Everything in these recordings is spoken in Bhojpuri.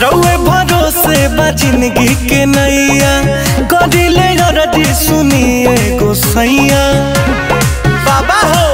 रउए भरोसे बा जिंदगी के नैया करिले अरजी सुनिए गोसैया बाबा हो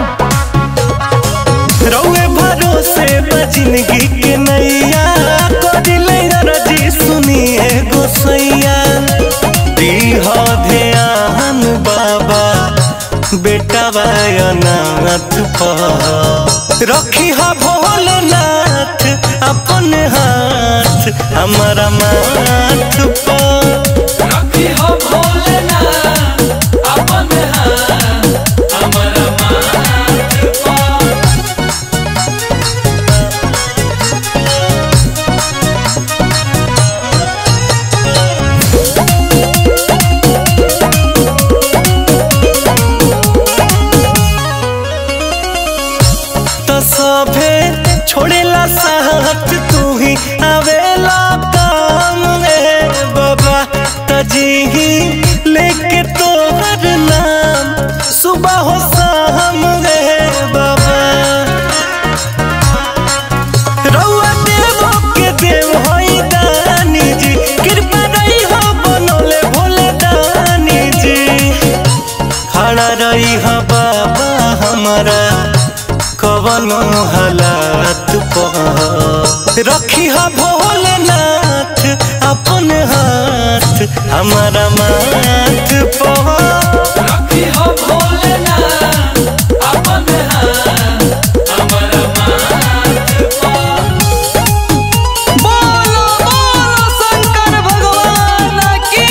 रउए भरोसे बा जिंदगी के नैया करिले अरजी सुनिए गोसैया दीह ध्यान बाबा बेटा नाथ पर रखी हा भोलेनाथ अपन हाथ हमारा माथ पर रखी हो भोलेनाथ अपन हाथ हमारा माथ पर तो सभे छोड़ेला साथ तू ही आवेला काम में बाबा तजी लेके तोहर नाम सुबह हो शाम रे बाबा रउआ देवो के देव होई दानी जी कृपा रही हो बनोले भोले दानी जी खड़ा रही हो बाबा हमारा कवनो हालात पर रखी हो भोलेनाथ अपन हाथ हमारा माथ पर रखी हो भोलेनाथ अपन हाथ हमारा माथ पर बोलो बोलो शंकर भगवान की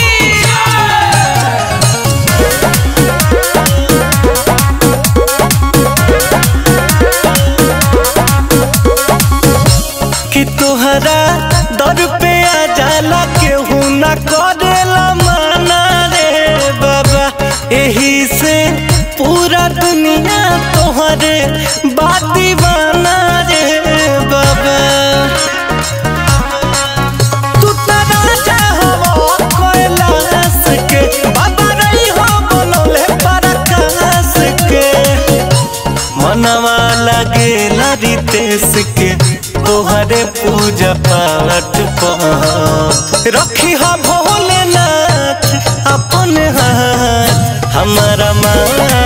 कि तोहरा दर पे आ जाला केहू ना करेला माना रे बाबा एही से पूरा दुनिया तोहरे बात दीवाना रे बाबा तू तो राजा हवा कैलाश के बाबा रही हो बनौले पराकाश के मनवा लगेला रितेश के तोहरे पूजा पाठ पर रखी हा भोलेनाथ अपन हाथ हमारा माथ